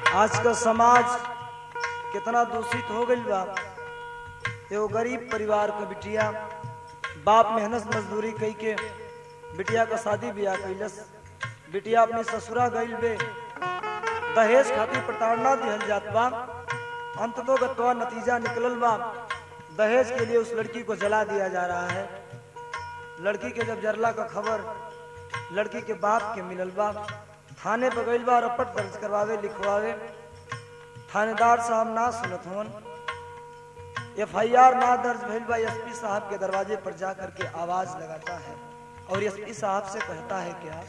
आज का समाज कितना दूषित हो गई बा एगो गरीब परिवार का बिटिया बाप मेहनत मजदूरी कई के बिटिया का शादी ब्याह कैलस बिटिया अपनी ससुरा गईल बे दहेज खातिर प्रताड़ना दिहल जात बा अंततो गत्वा नतीजा निकलल बा दहेज के लिए उस लड़की को जला दिया जा रहा है लड़की के जब जरला का खबर लड़की के बाप के मिलल बा थाने पर गईल बा रपट दर्ज करवावे लिखवावे थानेदार साहब ना सुनत होन एफ आई आर ना दर्ज भइल बा एसपी साहब के दरवाजे पर जा करके आवाज लगाता है और एसपी साहब से कहता है क्या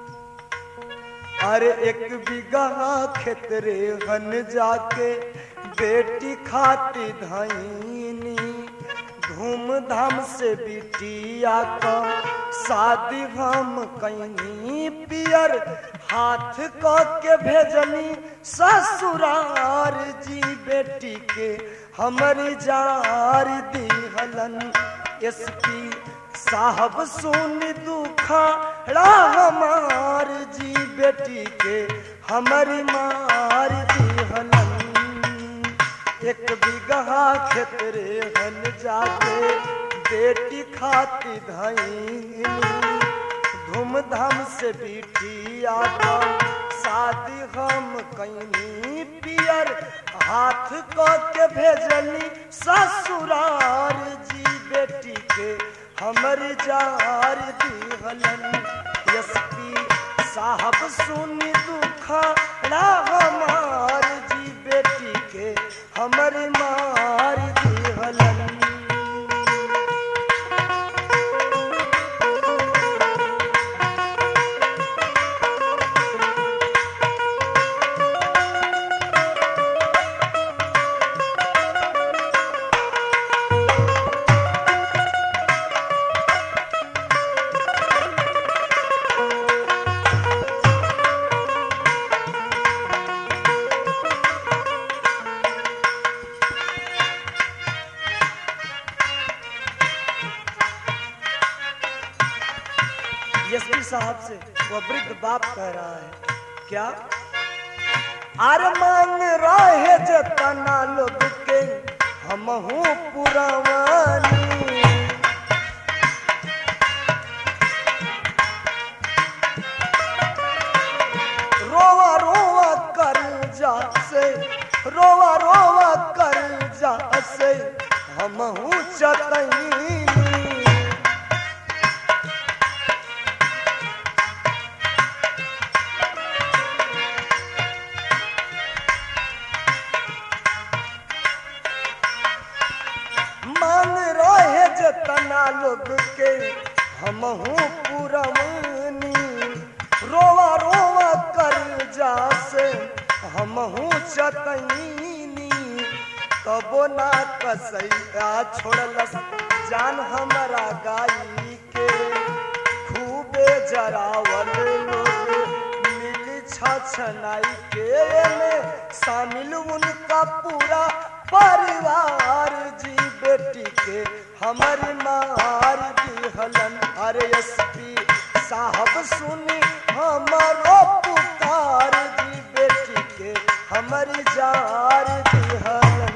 अरे एक बीघा खेत रे हन जाके बेटी खाती धाइनी धूमधाम से बिटिया का शादी हम कहीं पियर हाथ क के भेजनी ससुरार जी बेटी के हमारी जार दिहलन एसपी साहब सुन दुखड़ा हमार जी बेटी के हमारी मार दिहलन एक बीघा खेत रे हन जाके बेटी खाती धाई धूमधाम से बिटिया का शादी हम कहीं पियर हाथ क के भेजनी ससुरार जी बेटी के हमर जार दिहलन एसपी साहब सुन दुखड़ा हमार जी बेटी के हमर मार दिहलन एसपी साहब से वो वृद्ध बाप कह रहा है क्या आर मांग रहे जतना लोग के हम हूँ पुरवानी रोवा रोवा कर जा से रोवा रोवा कर जा से हम हूँ चतनी मांग रहे जतना लोग के हम हूँ पुरवनी रोवा रोवा कर जा से हम हूँ चतनी तबो ना कसैया छोड़लस जान हमारा गाई के खूबे जरावल लोग मिली छछनाई के में शामिल उनका पूरा परिवार जी बेटी के हमारी मार दिहलन अरे एसपी साहब सुनी हमारो पुकार जी बेटी के हमारी जार दिहलन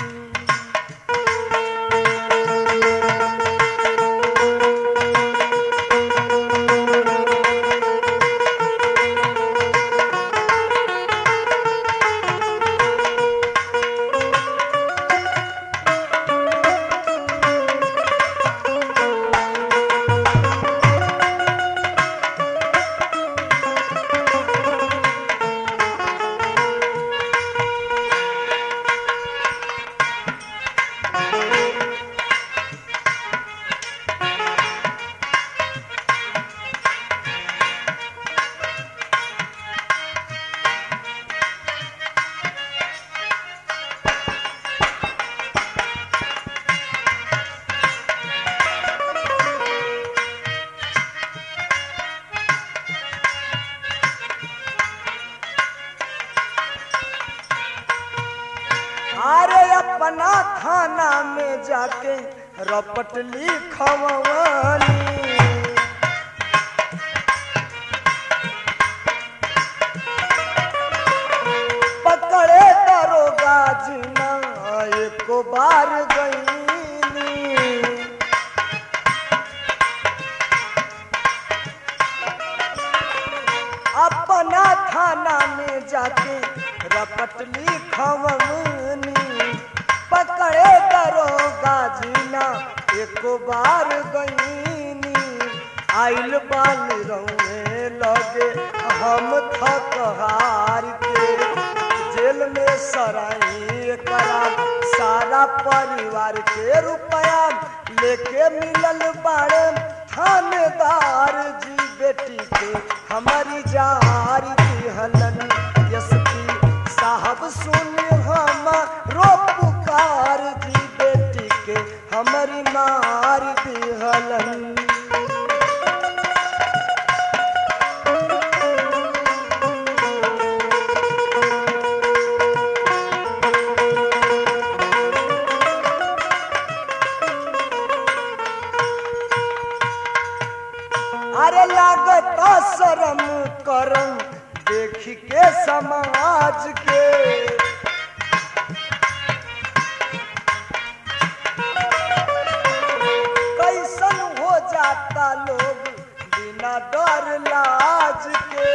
अरे अपना थाना में जाके रपट लिखवानी पक गाजना एको बार गईनी अपना थाना में जाके रपटली खवनी पकड़े दरोगा जीना एको बार गईनी आइल बाल रहुए लगे हम थक हार के जेल में सराई करा सारा परिवार के रुपया लेके मिलल बाड़े थानेदार जी बेटी के हमारी जारी दिहलन एसपी साहब सुन हम रो पुकार जी बेटी के हमारी मार दिहलन अरे लागता शरम करम देख के समाज के कैसन हो जाता लोग बिना डर लाज के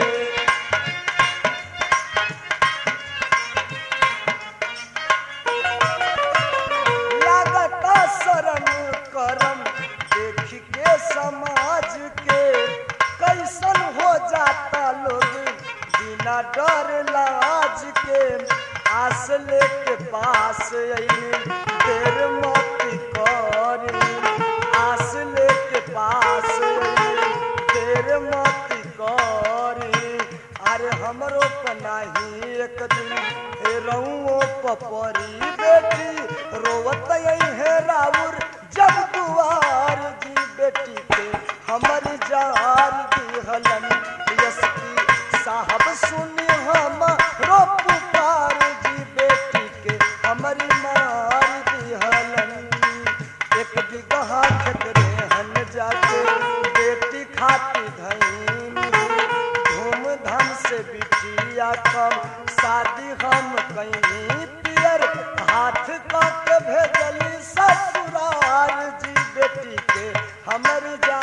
लागता शरम करम देख के समाज के कैसन हो जाता लोग बिना डर लाज के आस लेके पास अइली देर मत करी आस लेके पास अइली देर मत करी अरे हमरो पनाही एक दिन हे रहुओ पपरी बेटी रोवत है राउर जब दुआर जी बेटी के हमर जार दिहलन यशकी साहब सुनी हम रो पुकार जी बेटी के हमरी मार दिहलन एक बिगहा खेत रेहन जाके बेटी खाती धैनी धूमधाम से बिटिया कम शादी हम कहीं पियर हाथ काट भेजली ससुराल जी बेटी के हमर जा